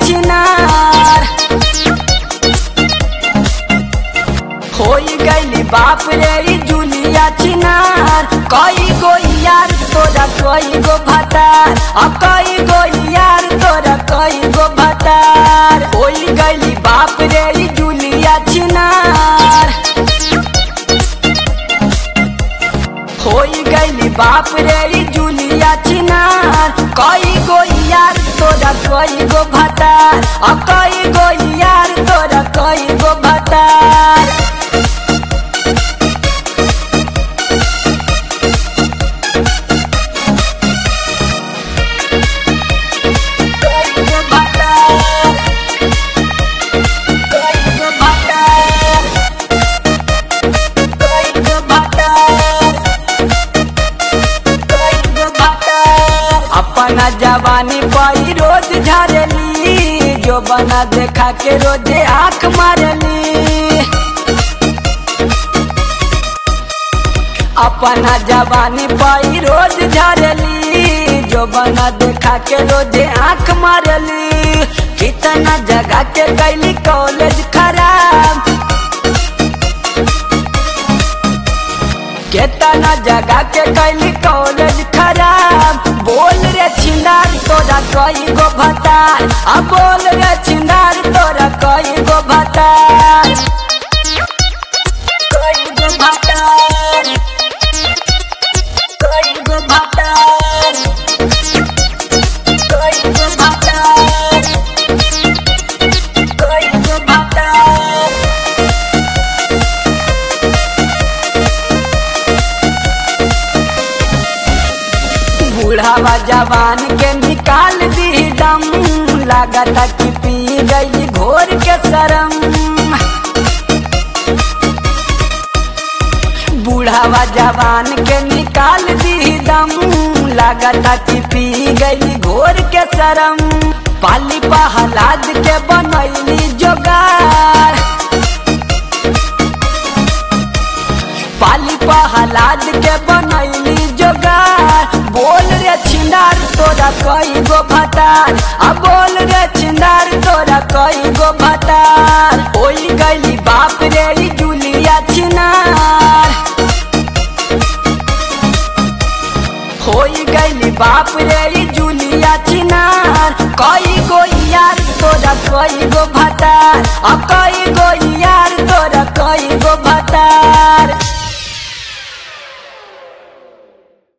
छिनार होई गईली बाप रे ई जुलिया छिनार कई गो यार तोरा कई गो भतार आ कई गो यार तोरा कई गो भतार होई गईली बाप रे ई जुलिया छिनार होई गईली बाप रे ई जुलिया छिनार कई गो यार तोरा कई गो भतार आ कई गो यार तोरा कई गो भतार कई गो भतार कई गो भतार कई गो भतार अपना जवानी पाई रोज झारली जो बना देखा के रोजे आंख मारली अपना जवानी पाई रोज झारली जो बना देखा के रोजे आंख मारली कितना जगह के कैली कॉलेज खराब केतना जगह के कैली कॉलेज खराब बोल रे छिंदार तोरा कई गो भतार आ बोल रे छिंदार तोरा कई गो भतार कई गो भतार कई गो भतार कई गो भतार कई गो भतार बूढ़ावा जवान के निकाल दी दम लागता कि पी गई घोर के शरम बूढ़ावा जवान के निकाल दी दम लागता कि पी गई घोर के शरम पाली पहलाद के बनैली जोगार पाली पहलाद के बनैली जोगार बोल रे छिंदार तोरा कई गो भतार आ बोल रे छिंदार तोरा कई गो भतार होई गईली बाप रे ई जुलिया छिनार होई गईली बाप रे ई जुलिया छिनार कई गो यार तोरा कई गो भतार आ कई गो